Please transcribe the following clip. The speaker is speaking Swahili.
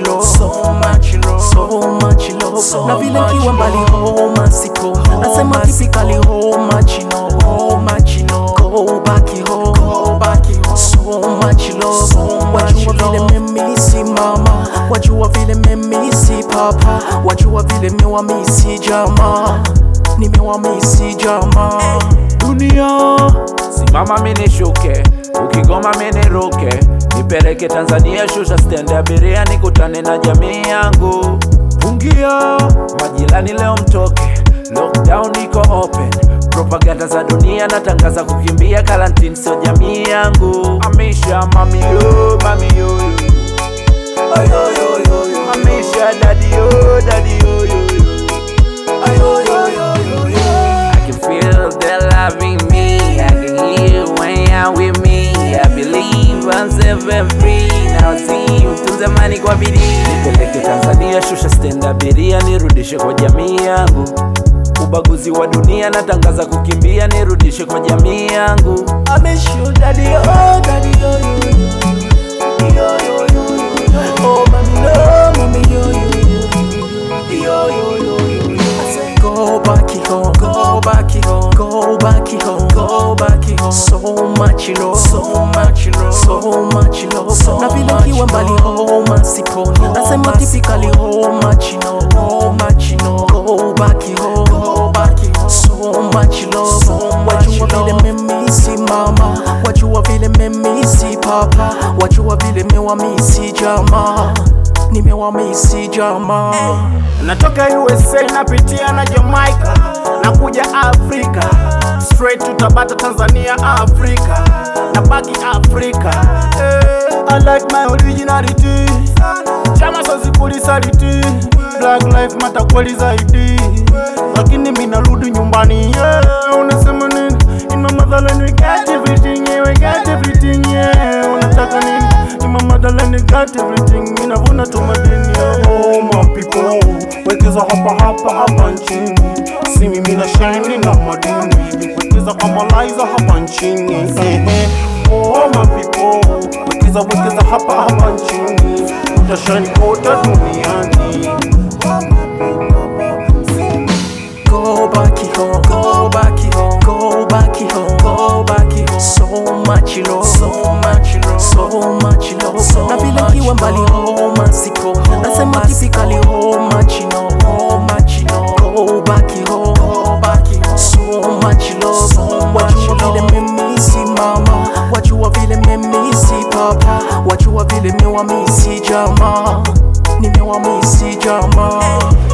love, so much love, so much love. So na vile much nkiwa mbali homa siko, nasema typically how much you know, how much you know. Go back home, go back home. So much love, so wajua vile mimi si mama, wajua vile mimi si papa, wajua vile mewamisi jamaa, nimewamisi jamaa. dunia simama minishuke ukigoma miniruke nipeleke tanzania shusha stendi abiria nikutane na jamii yangu pungia majirani leo mtoke lockdown iko open propaganda za dunia natangaza kukimbia karantini sio jamii yangu amisha mamiyo mamiyo amisha dadio dadio I can feel they loving me. I can hear when you're with me. I believe I'm seven free. Now see mtunze mani kwa bidii. Nipeleke Tanzania, shusha stand abiria, nirudishe kwa jamii yangu. Ubaguzi wa dunia natangaza kukimbia, nirudishe kwa jamii yangu. I miss you, daddy, oh, daddy, oh, yo, yo, yo, yo, yo, yo, oh, mommy, no, mommy, yo, yo, yo, yo, yo, yo, yo, yo. I say, go back home, go back home, go back home, go back home. So much love, so much love, so much love. So na vile kiwa mbali homa siko, nasema typically how much you know, how much you know. Go back home, go back home. So much love, so wajua vile mimi si mama, wajua vile mimi si papa, wajua vile mewamisi jamaa, nimewamisi jamaa. Natoka USA napitia na Jamaica, nakuja Afrika, straight to Tabata Tanzania, Afrika, nabaki Afrika. Eh, I like my originality, chama sozipulisaliti, black life matter kweli zaidi, lakini mi narudi nyumbani. Yeah, unasema nini? In my motherland we got everything, yeah, we got everything, yeah. Unataka nini? In my motherland we got everything, inavuna tu madini, yeah. Oh my people, wekeza hapa hapa hapa nchini, si mimi na shine na madini, wekeza kama Liza hapa nchini. Ehe. Oh my people, wekeza wekeza hapa hapa nchini, utashine kote duniani. Go back home, go back home, go back home, go back home. So much love, so much love, so much love. na vile kiwa mbali homa siko, nasema typically how much you know, how much you know. Go back home, go back home. So much love, wajua vile mimi si mama, wajua vile mimi si papa, wajua vile mewamisi jamaa, nimewamisi jamaa.